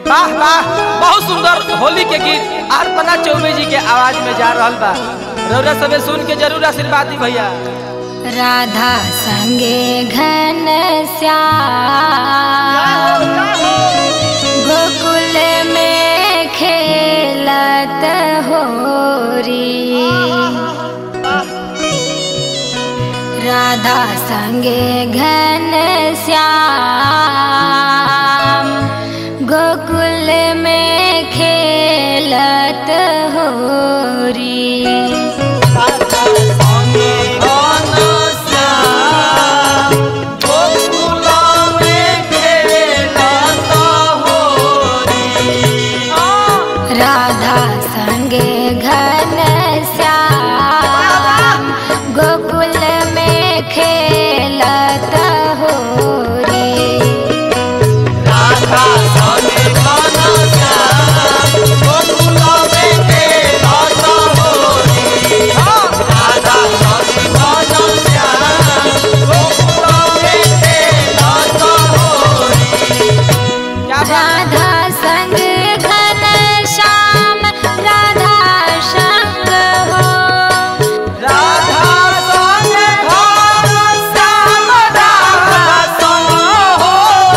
वाह वाह बहुत सुंदर होली के गीत अर्पणा चौबे जी के आवाज में जा रहल बा रौरा सबे सुन के जरूर आशीर्वाद दी भैया राधा संगे घन श्याम गोकुल में खेलत होरी राधा संगे घन श्याम गोकुल में खेलत होरी राधा संगे घन श्याम गोकुल में खेलत होरी क्या बात राधा संग घन श्याम राधा संग हो राधा संग घन श्याम राधा संग हो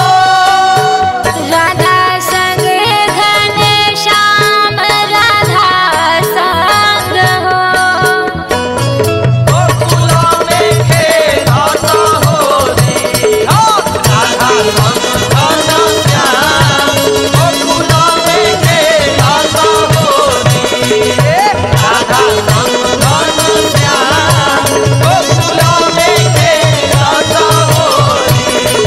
राधा संग घन श्याम राधा संग हो गोकुला में खेलत होरी हो राधा संग घन श्याम गोकुला में खेलत होरी राधा संग घन श्याम गोकुला में खेलत होरी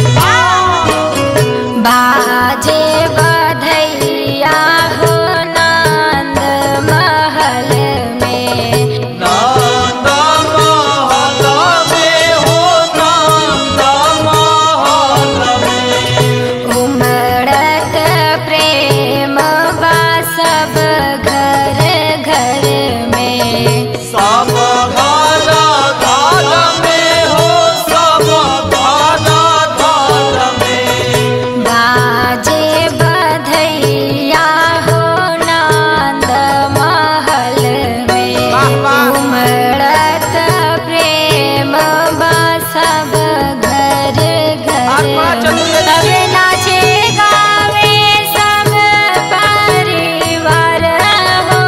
बाजे बधैया हो नंद महल में नंद महल में हो नंद महल में उमड़त प्रेम बा सब घर घर में सब घर घर में हो सब घर घर में बाजे बधैया हो नंद महल में वाह, वाह। उमड़त प्रेम बा सब घर आत्मा घर चतुर्वेदी। सब नाचे गावे सब परिवार हो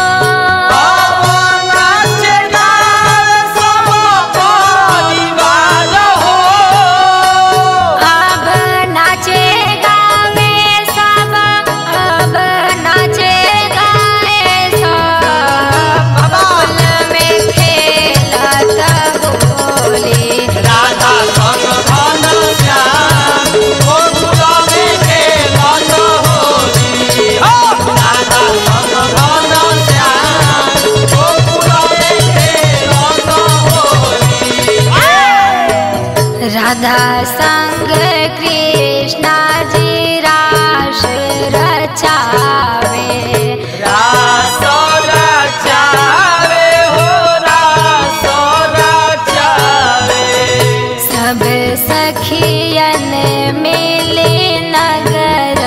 अब नाचे गावे सब परिवार हो अब नाचे गावे सब अब नाचे गाए सब बबुल में खेलत होली राधा संग घन श्याम गोकुला में खेलत होली हो राधा संग घन श्याम गोकुला में खेलत होली राधा संग कृष्णा जी रास रचावे रास रचावे हो रास रचावे सब सखियन मिले नगर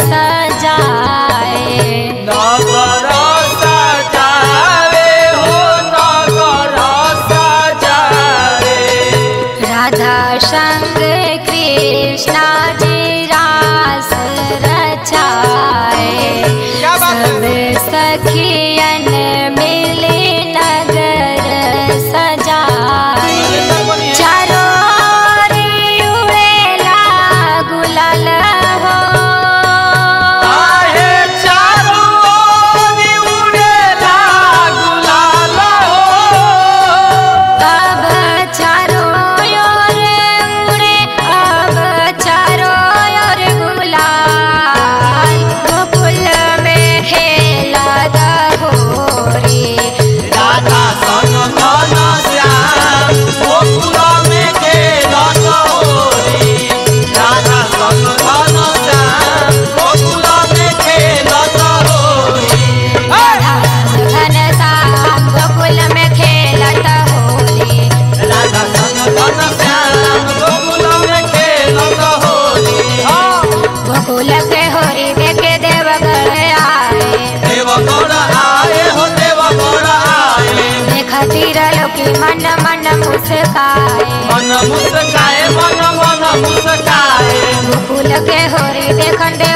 सजाए नगर सजावे हो नगर सजावे राधा संग मुस्काए मन मुस्काए मन मन मुस्काए गोकुल के होरी देखन